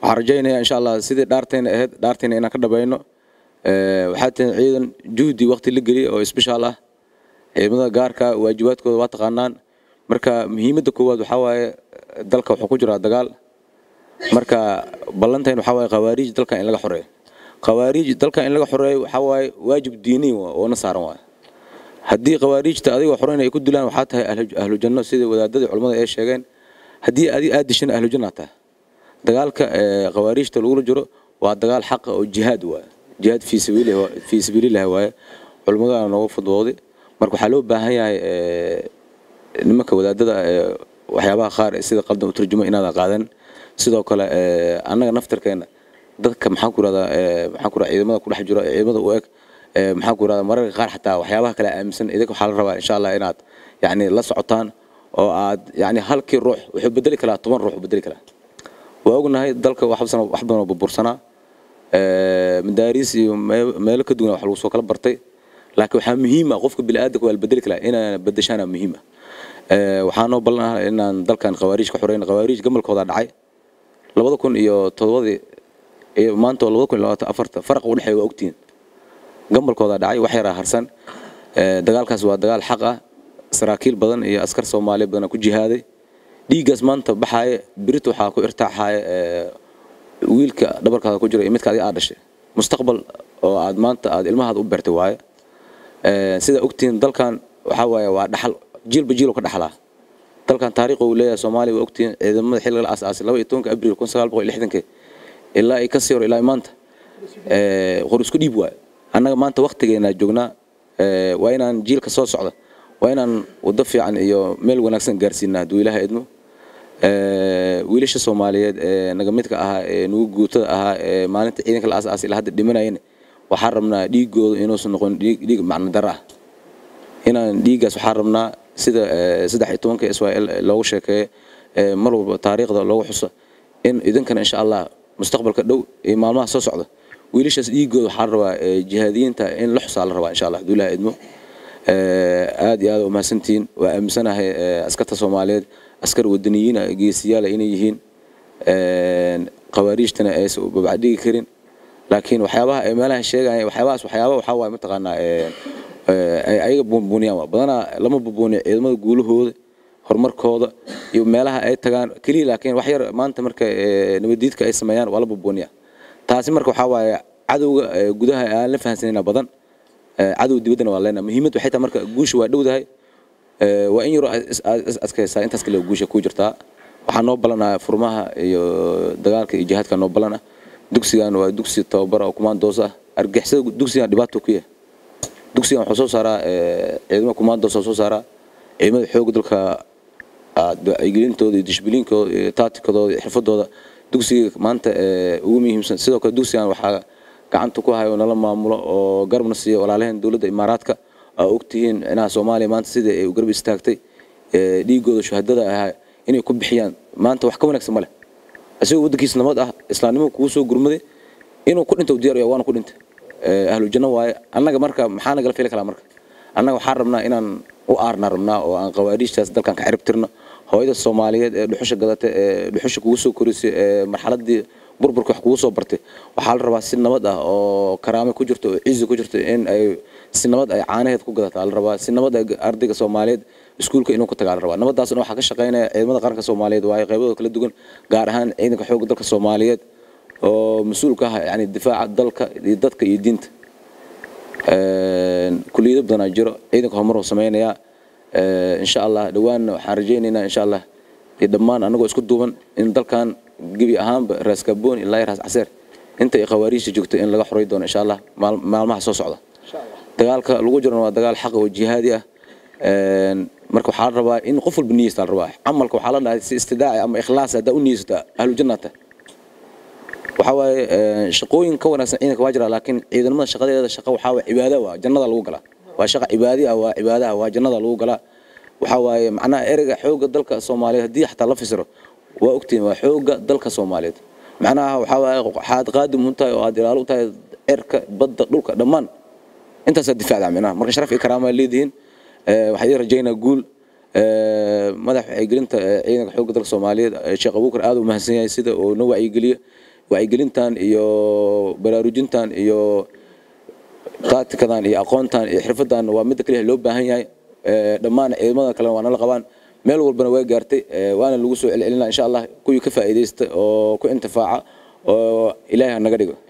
waxaan rajaynayaa insha allah sidii dhaartayna ahayd dhaartayna inaan ka dhabayno waxaa tihin ciidan juhdi waqti la geliya oo isbishaal ah ciidamada gaarka waajibaadkooda waa taqaanaan marka muhiimadda koowaad waxaa waaye dalka wuxuu ku jiraa dagaal marka ballantayn waxaa waaye khawaariij dalka in laga xoreeyo khawaariij dalka in laga xoreeyo waxaa waaye waajib diini oo na saaran waaye haddii khawaariijta adigoo xoreyn ay ku dilaan waxaa tahay ahlu janno sida wadaadadii culimmada ay sheegeen haddii adi aad dishan ahlu janna tahay dagaalka khawaariijta lagula jiro waa dagaal xaqa oo jihaad waaye jihaad fii sabiilillahi waaye culimmadana nooga fudbooday marka waxaa loo baahan yahay nimanka wadaadada waxyaabaha qaar sida qaldan u turjumo inaadan qaadan sidoo kale annaga naftarkeena dadka maxaan ku rahdaa maxaan ku rahdaa ciidamada ku dhex jiro ciidamada u eg maxaan ku rahdaa mararka qaar xataa waxyaabaha kale aaminsan idinka waxaa la rabaa insha allah inaad yacni la socotaan oo aad yacni halkii ruux wuxuu bedeli karaa toban ruux bedeli karaa waa ognahay dalka wax badan oo burbursanaa madaariis iyo meelo ka duwan wax lagu soo kala bartay laakiin waxaa muhiim ah qofka bini'aadanka waa la bedeli karaa inaan bedeshaana muhiim ah waxaa noo ballan ah inaan dalkan khawaariij ka xoreyn khawaariij gamalkooda dhacay labada kun iyo todobadii iyo maanta oo labada kun iyo labaatan afarta faraqa u dhexeeya waa ogtihiin gamalkooda dhacay wax yaraa harsan dagaalkaas waa dagaal xaq ah saraakiil badan iyo askar soomaaliya badan ku jihaaday dhiiggaas maanta baxaaya birit waxaa ku irtaaxaaya wiilka dhabarkaada ku jira iyo midka adiga aad dhashay mustaqbal oo aad maanta aad ilmahaada u beertay waaye sida ogtihiin dalkan waxaa waaye waa dhaxal jiilba jiil ka dhaxlaa dalkan taariikh uu leeyahay soomaaliya waa ogtihiin ciidamada xilliga la aasaasay laba iyo tobanka abriil kun sagaal boqol lixdankii ilaa ay ka sii hor ilaa maanta qor isku dhiib waaye annaga maanta waktigeena joognaa waa inaan jiilka soo socda waa inaan waddo fiican iyo meel wanaagsan gaarsiinaa hadduu ilaaha idmo wiilasha soomaaliyeed ee naga midka ahaa ee nugu guutada ahaa ee maalinta ciidanka la aasaasay ilaa hadda dhimanayeen waxaan rabnaa dhiigooda inuusan noqon dhiig macno daro ah inaan dhiiggaas waxaan rabnaa sida saddex iyo tobanka israel loogu sheekeeyo mar walba taariikhda loogu xuso in idinkana insha allah mustaqbalka dhow iyo maalmaha soo socda wiilashaas dhiigooda waxaa la rabaa jihaadiyiinta in la xusaa la rabaa insha allah hadduu ilaha idmo aad iyo aad u mahadsantihiin waa aaminsanahay askarta soomaaliyeed askar wadaniyiina geesiyaala inay yihiin khawaariijtana aysan babacdhigi karin laakiin waxyaabaha ay meelaha sheegaya waxyaabahaas waxyaaba waxaa waaye mataqaanaa ay ayaga buunbuuniyaan waa badanaa lama buunbuuniyo ciidamada guulahooda horumarkooda iyo meelaha ay tagaan keliya laakiin wax yar maanta marka nabadiidka ay sameeyaan waa la buunbuuniyaa taasi marka waxaa waaye cadowga gudaha aan la fahansanayna badan cadow dibaddana waa leenaha muhiimadda waxay tahay marka guusha waa dhowdahay waa in yaroo adkaysaa intaas kale guusha ku jirtaa waxaa noo ballanaa furmaha iyo dagaalka iyo jihaadka noo ballana dugsigan waa dugsi tababar oo kumaandoos ah argixisada dugsigan dhibaato ku yahay dugsigan wuxuu soo saaraa ciidamada kumaandoos soo saaraa ciidamada xoogga dalka gelintooda iyo dishbiliinkooda iyo taatikadooda iyo xirfadooda dugsiga maanta ugu muhiimsan sidoo kale dugsigan waxaa gacanta ku hayo nala maamulo oo garabna siiya walaalaheen dowladda imaaraadka aa ogtihiin inaha soomaaliya maanta sidai ay garab istaagtay dhiigooda shuhadada ahaa inay ku bixiyaan maanta wax ka wanaagsan ma leh isagoo waddankiisa nabad ah islaamnimo kugu soo gurmaday inuu ku dhinto diyaar waana ku dhintay ahlu janno waaye annaga marka maxaa nagala fili kalaa marka annaga waxaan rabnaa inaan u aarna rabnaa oo aan qawaariijtaas dalkan ka cirib tirno hooyada soomaaliyeed ee dhuxusha gadata ee dhuxusha kugu soo korisay ee marxaladii burburka wax kugu soo bartay waxaa la rabaa si nabad ah oo karaame ku jirto oo cizi ku jirto in ay si nabad ay caanaheed ku gadataa la rabaa si nabad ay ardayga soomaaliyeed iskuulka inuu ku tagaa la rabaa nabadaasna waxaa ka shaqaynaya ciidamada qaranka soomaaliyeed waayo qaybadooda kala duwan gaar ahaan ciidanka xoogga dalka soomaaliyeed oo mas-uul ka ah yani difaaca dalka iyo dadka iyo diinta kuliyado badanaa jiro ciidanka horumar uu samaynayaa insha allah dhawaanna waxaan rajaynaynaa insha allah iyo dhammaan annagoo isku duuban in dalkan gebi ahaanba raas kaboon ilaa raas caseer inta ay khawaariijta joogto in laga xoray doono insha allah maalmaha soo socda dagaalka lagu jirana waa dagaal xaq oo jihaadi ah marka waxaa la rabaa in qof walba niyeysta la rabaa camalka waxaa la dhahay si istidaaci ama ikhlaas haddaa u niyeysata ahlu jannata waxaa waaye shaqooyin ka wanaagsan ciidanka waa jira laakiin ciidamada shaqadeeda shaqa waxaa waaye cibaada waa jannada lagu galaa waa shaqa cibaadi ah waa cibaadaha waa jannada lagu galaa waxaa waaye macnaha ereyga xoogga dalka soomaaliyeed haddii xataa la fasiro waa ogtihiin waa xoogga dalka soomaaliyeed macnaha waxaa waaye waxaad qaadim u tahay oo aad ilaalo u tahay cirka badda dhulka dhammaan intaasaa difaacda macnaha marka sharaf iyo karaama leedihiin waxaa idin rajaynaa guul madax wacyigelinta ciidanka xoogga dalka soomaaliyeed sheekh abuukar aad u mahadsan yahay sida uu noo wacyigeliyo wacyigelintan iyo baraarujintan iyo taatikadan iyo aqoontan iyo xirfadan waa midda kaliya loo baahan yahay dhammaan ciidamada kalena waa nala qabaan meel walbana way gaartay waana lagu soo celcelinaa insha allah kuwii ka faa'iidaysta oo ku intifaaca oo ilaahay ha naga dhigo